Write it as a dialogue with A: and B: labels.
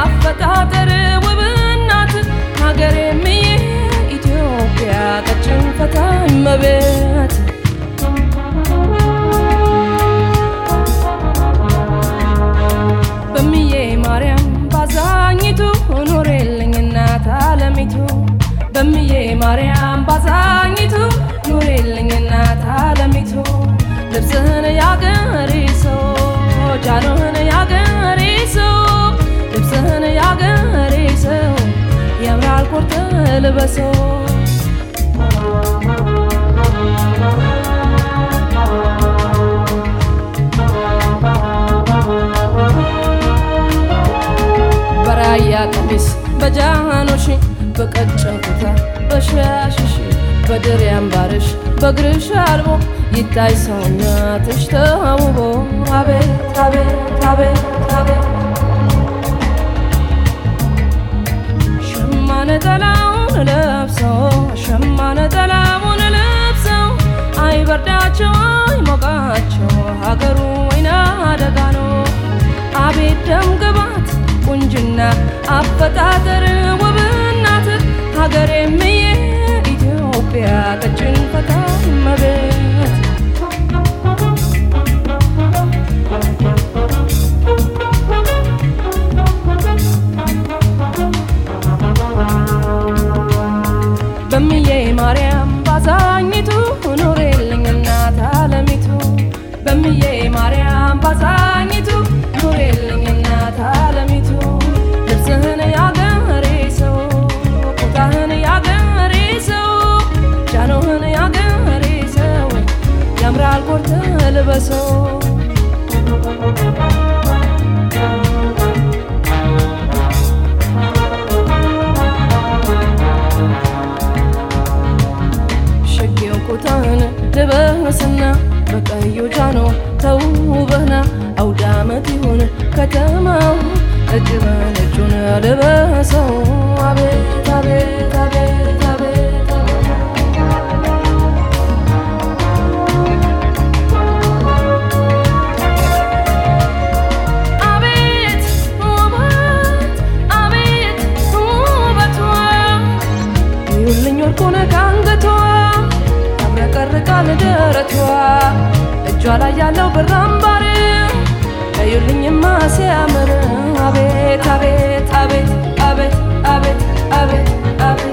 A: አፈጣጠር ውብ እናት ሀገሬም ኢትዮጵያ ቀጭን ፈታኝ መቤት በምዬ ማርያም ባዛኝቱ ኑሬልኝ እናት አለሚቱ በምዬ ማርያም ባዛኝቱ ኑሬልኝ እናት አለሚቱ ልብስህን ያገሬ ሰው ጃኖህን ያገሬ ሰው ልብስህን ያገሬ ሰው ያምራል ኮርተ ልበሰው በራያ ቀሚስ በጃኖሽ በቀጭን ኩታ በሻሽሽ በድር ያምባርሽ በእግርሽ አልቦ ይታይ ሰውነትሽ ተውቦ አቤት አቤት አቤት አቤት ሸማ ነጠላውን ለብሰው ሸማ ነጠላውን ለብሰው አይበርዳቸው አይሞቃቸው ሀገሩ ወይና አደጋ ነው። አቤት ደም ግባት ቁንጅና አፈጣጠር ውብ እናት ሀገሬም የኢትዮጵያ ቀጭን ፈታኝ መቤት በምዬ ማርያም ባዛኝቱ ኑሬልኝ እናት አለሚቱ በምዬ ማርያም ባዛኝቱ ኑሬልኝ እናት አለሚቱ ልብስህን ያገሬ ሰው ቁጣህን ያገሬ ሰው ጃኖህን ያገሬ ሰው ያምራል ኮርተ ልበሰው ሸጌው ኩታህን ልበስና በቀዩ ጃኖ ተውበህና አውደ ዓመት ይሁን ከተማው እጅ በነጩን ልበሰው አቤት አቤት አቤት አቤት አቤት ውበት አቤት ውበቷ ይሁልኝ ወርቁን ከአንገቷ ያብረቀርቃል ደረቷ እጇ ላይ ያለው ብር አምባር እዩልኝማ ሲያምር አቤት አቤት አቤት አቤት አቤት አቤት አቤት